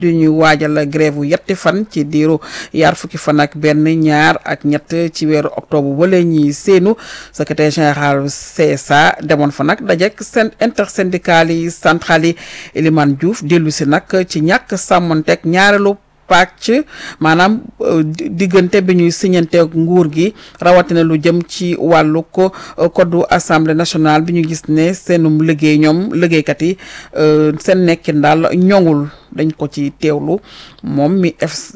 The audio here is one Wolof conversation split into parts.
du ñuy waajal grève wu yetti fan ci diiru yaar fukki fan ak benn ñaar ak ñett ci weeru octobre wala ñuy seenu secrétaire général CSA demoon fa nag dajek seen intersyndical yi central yi Elimane Diouf dellu si nag ci ñàkk sàmmonteeg ñaareelu pàcc maanaam diggante bi ñuy siñanteeg nguur gi rawatina lu jëm ci wàllu ko code assemblée nationale bi ñu gis ne seenum liggéey ñoom liggéeykat yi seen nekkin daal ñoŋul dañ ko ci teewlu moom mi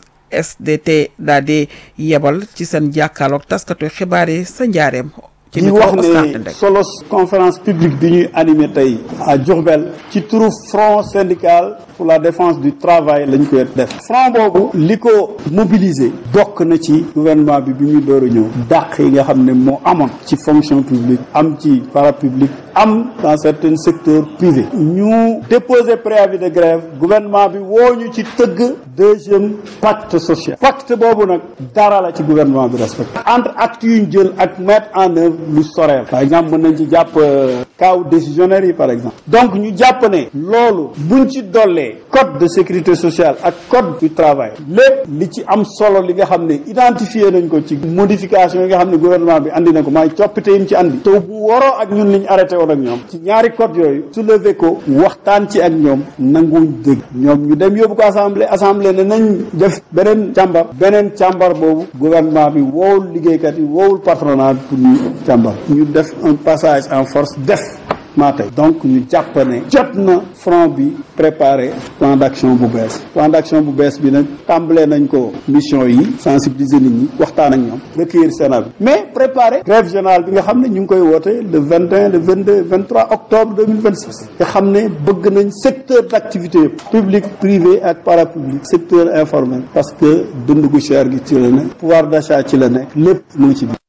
FSDT daal di yebal ci seen jàkkaarloog taskatu xibaar yi sa njaareem ci di wax ne solos conférence publique bi ñuy animé tey à Diourbel ci turu front syndical pour la défense du travail lañ koy def front boobu li ko mobiliser bokk na ci gouvernement bi bi muy door a ñëw dàq yi nga xam ne moo amoon ci fonction publique am ci parapublic am dans certains secteurs privés ñu déposer préavis de grève gouvernement bi woo ñu ci tëgg deuxième pacte social pacte boobu nag dara la ci gouvernement bi respecté entre actes yu ñu jël ak mettre en œuvre lu soreel par exemple mën nañ ci jàpp cas décisionnaire yi par exemple donc ñu jàpp ne loolu buñ ci dollee code de sécurité sociale ak code du travail lépp li ci am solo li nga xam ne identifié nañ ko ci modification yi nga xam ne gouvernement bi andi na ko maay coppite yi mu ci andi te bu waroo ak ñun li ñu arrêté woon ak ñoom ci ñaari code yooyu soulevé ko waxtaan ci ak ñoom nanguwuñ dégg ñoom ñu dem yóbbu ko assemblée assemblée ne nañ def beneen càmbar beneen càmbar boobu gouvernement bi woowul liggéeykat yi woowul patronat pour ñu càmbar ñu def un passage en force def maa tey donc ñu jàpp ne jot na front bi préparé plan d'action bu bees plan d'action bu bees bi nag tàmbalee nañ ko mission yi sensibiliser nit ñi waxtaan ak ñoom recueillir Sénat bi mais préparé grève générale bi nga xam ne ñu ngi koy woote le 21 le 22 23 octobre 2026 nga xam ne bëgg nañ secteur d'activité yëpp public privé ak parapublic secteur informel parce que dund gu cher gi ci la nekk pouvoir d'achat ci la nekk lépp mu ngi ci biir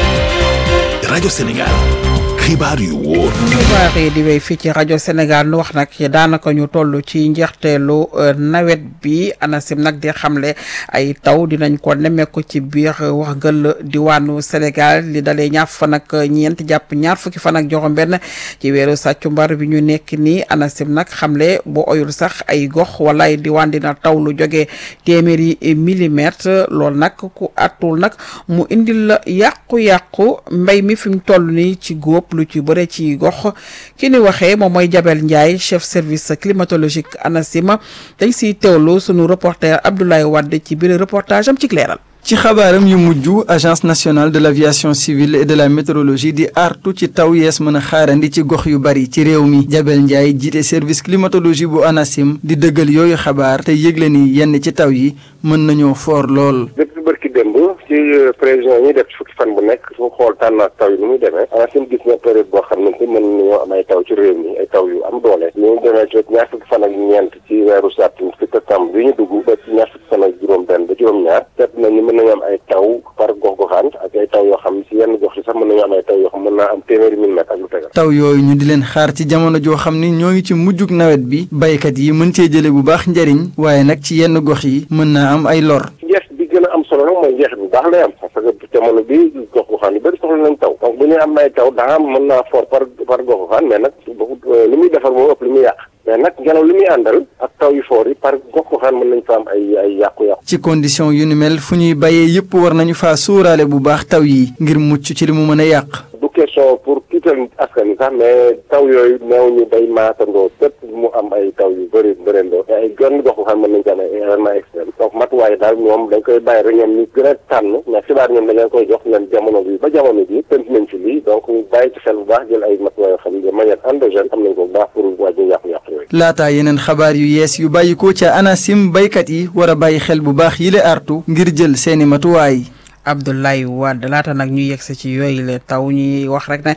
rajo Sénégal xibaar yu wóor. xibaar yi di wéy fii ci rajo Sénégal nu wax nag daanaka ñu toll ci njeexteelu nawet bi ANACIM nag di xamle ay taw dinañ ko nemmeeku ci biir wax gël diwaanu Sénégal li dalee ñaar fan ak ñeent jàpp ñaar fukki fan ak juróom-benn ci weeru sàccumbar bi ñu nekk nii ANACIM nag xamle bu oyul sax ay gox wala ay diwaan dina taw lu jógee téeméeri millimètre loolu nag ku àttul nag mu indil la yàqu-yàqu mbay mi fi mu toll nii ci góob. lu ci bëre ci gox ki ni waxee moom mooy Jabel Ndiaye chef service climatologique ANACIM dañ siy teewlu sunu reporter Abdoulaye Wade ci biir reportage am ci leeral ci xabaaram yu mujj agence nationale de l'aviation civile et de la météorologie di artu ci taw yees mën a xaarandi ci gox yu bari ci réew mi Jabel Ndiaye jiite service climatologie bu ANACIM di dëggal yooyu xabaar te yëgle ni yenn ci taw yi mën nañoo foor lool. depuis bërki démb ci prévision yi ñuy def ci fukki fan bu nekk su xool tànnaat taw yi nu muy demee ANACIM gis na période boo xam ne mën nañoo am ay taw ci réew mi ay taw yu am doole ñu demee ci ñaar fukki fan ak ñeent ci weeru septembre ci septembre bi ñu dugg ba ci ñaar fukki fan ak juróom benn ba juróom-ñaar seet nañu mën nañu am ay taw par gox goxaan ak ay taw yoo xam ci yenn gox yi sax mën nañu am ay taw yoo xam mën naa am téeméeri millimètre ak lu tegal taw yooyu ñu di leen xaar ci jamono joo xam ni ñoo ngi ci mujjug nawet bi baykat yi mën cee jële bu baax njariñ waaye nag ci yenn gox yi mën naa am ay lor njeex bi gën a am solo nag mooy njeex bu baax lay am parce que jamono bi gox goxaan yu bëri soxla nañ taw donc bu ñuy am ay taw daa am mën naa fort par par gox goxaan mais nag li muy defar moo ëpp li muy yàq mais nag ngelaw li muy àndal ak taw yu foor yi par gox goxaan mën nañ fa am ay ay yàqu-yàqu ci condition yu ni mel fu ñuy bayee yëpp war nañu faa sóoraale bu baax taw yi ngir mucc ci li mu mën a yàq du question pour kiital askan wi sax mais taw yooyu neew ñu day maatandoo fépp mu am ay taw yu bëri bërindoo ay gën gox goxaan mën nañ ci am ay événement extrême donc matuwaay daal ñoom dañ koy bàyyi rek ñoom ñu gën a tànn mais xibaar ñoom dañ leen koy jox leen jamono bi ba jamono bi tënk nañ ci lii donc bàyyi ci xel bu baax jël ay matuwaay yoo xam ne de manière endogène xam nañ ko bu baax pour wàññi yàqu-yàqu yooyu laataa yeneen xabaar yu yees yu bàyyi ko ca ANACIM baykat yi war a bàyyi xel bu baax yile artu ngir jël seeni matuwaay Abdoulaye Wade laata nag ñu yegsi ci yooyu la taw ñuy wax rek ne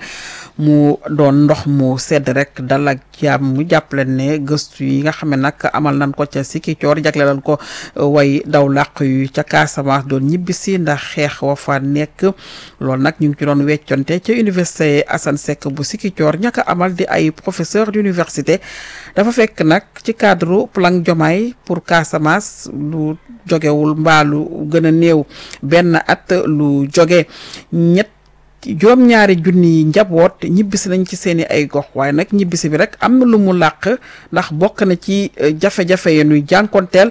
mu doon ndox mu sedd rek dal ak jàmm mu jàppale ne gëstu yi nga xam ne nag amal nañ ko ca Sikicoor jagle nañ ko way daw làq yu ca Casamance doon ñibbisi ndax xeex wa fa nekk loolu nag ñu ngi ci doon wecconte ca université Assane Seck bu Sikicoor ñaka amal di ay professeur d'université dafa fekk nag ci cadre plan Diomaye pour Casamance lu jogewul mbaalu gën a néew benn at lu joge ñett juróom-ñaari junni njaboot ñibbisi nañ ci seen i ay gox waaye nag ñibbisi bi rek am na lu mu làq ndax bokk na ci jafe-jafe yi nuy jànkonteel